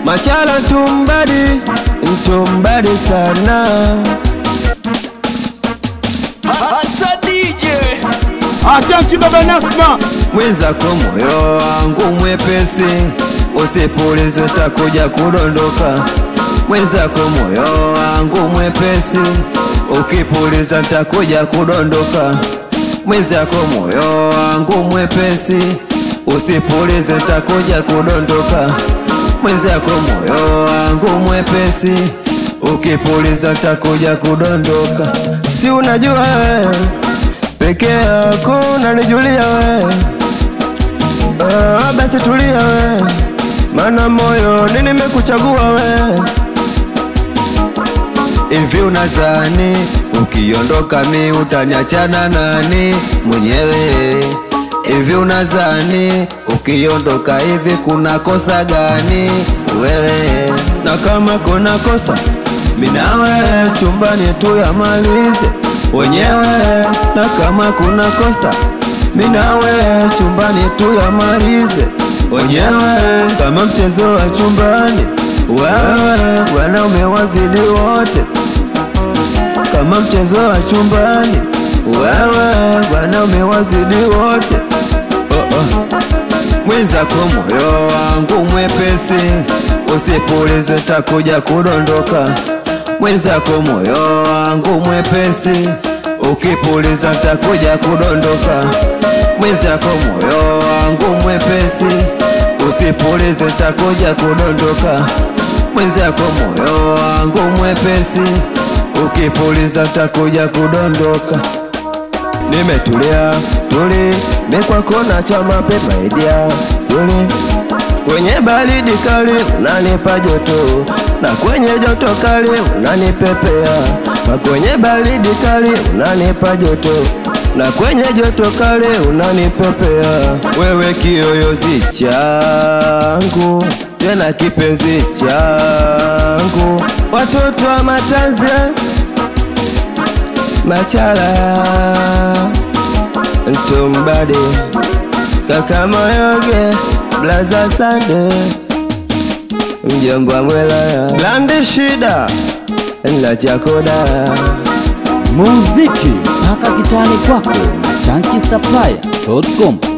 Machala ntumbadi, ntumbadi sana Hata DJ Achanki baba Nasma, mwenzako moyo wangu mwepesi, usipulize takuja kudondoka. Mwenzako moyo wangu mwepesi, ukipuliza takuja kudondoka. Mwenzako moyo wangu mwepesi, usipulize takuja kudondoka. Mwenzako moyo wangu mwepesi, ukipuliza takuja kudondoka. Si unajua wewe peke yako unanijulia we ah, basi tulia we mana moyoni nimekuchagua we hivi unazani ukiondoka mi utaniachana nani mwenyewe hivi unazani ukiondoka hivi kuna kosa gani wewe na kama kuna kosa minawe chumbani tu yamalize wenyewe na kama kuna kosa minawe chumbani tu yamalize wenyewe kama mchezo wa chumbani wewe wanaume wazidi wote kama mchezo wa chumbani wewe wanaume wazidi wote oh, oh. mwenzako moyo wangu mwepesi usipulize takuja kudondoka mwenzako moyo wangu mwepesi ukipuliza takuja kudondoka mwenzako moyo wangu mwepesi usipulize takuja kudondoka mwenzako moyo wangu mwepesi ukipuliza takuja kudondoka nimetulia tuli mekwakona cha mapema idia tuli kwenye baridi kali unanipa joto na kwenye joto kali unanipepea na kwenye baridi kali unanipa joto na kwenye joto kali unanipepea wewe kiyoyozi changu tena kipenzi changu watoto wa matanzia machala ntumbadi kaka moyoge blaza sande mjomba mwelaya blandi shida na chakoda muziki mpaka kitani kwako na chanki supplier.com